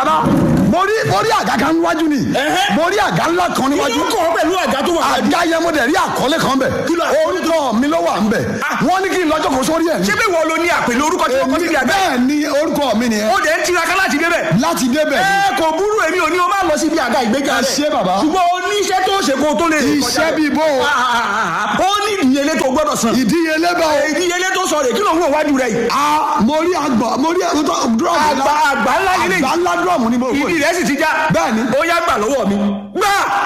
rárá mo rí mo rí àga kan níwájú ni Ẹ̀hẹ́. mo rí àga ńlá kan níwájú Ojú kọ̀ pẹ̀lú àga tó wà. àga yẹn mo dẹ̀ rí àkọlé kan bẹ̀ Kí ló- orúkọ mi ló wà ń bẹ̀ wọ́n ní kí n lọ́jọ́ kò sórí ẹ̀ ṣé bí wọ́n lo ní àpèlé orúkọ tí wọ́n kọ́ síbi àgbẹ̀. bẹ́ẹ̀ ni orúkọ mi nìyẹn ó dẹ̀ ń tiraka láti débẹ̀. láti débẹ̀ ni ẹ kò burú èmi ò ní o máa lọ síbi àga ìgbéga Ẹ rẹ̀. ṣé bàbá. ṣùgbọ́n o ní iṣẹ́ tó ṣe kó o tó lè rìn kọjá iṣẹ́ rẹ̀. bíi bó o Ah, ah, ah, ah. ó ní ìdíyelé tó gbọ́dọ̀ san. ìdíyelé bá o ìdíyelé tó sọ rè kí ló ń wò wájú rẹ̀ yìí. a mo rí àgbọ̀ mo rí dúrọ́ọ̀mù àgbà àgbà ńlá yìí àgbà ńlá dúrọ́ọ̀mù ni mo wò ìdí rẹ̀ sì ti já. Bẹ́ẹ̀ni. ó yá gbà lọ́wọ́ mi. gbà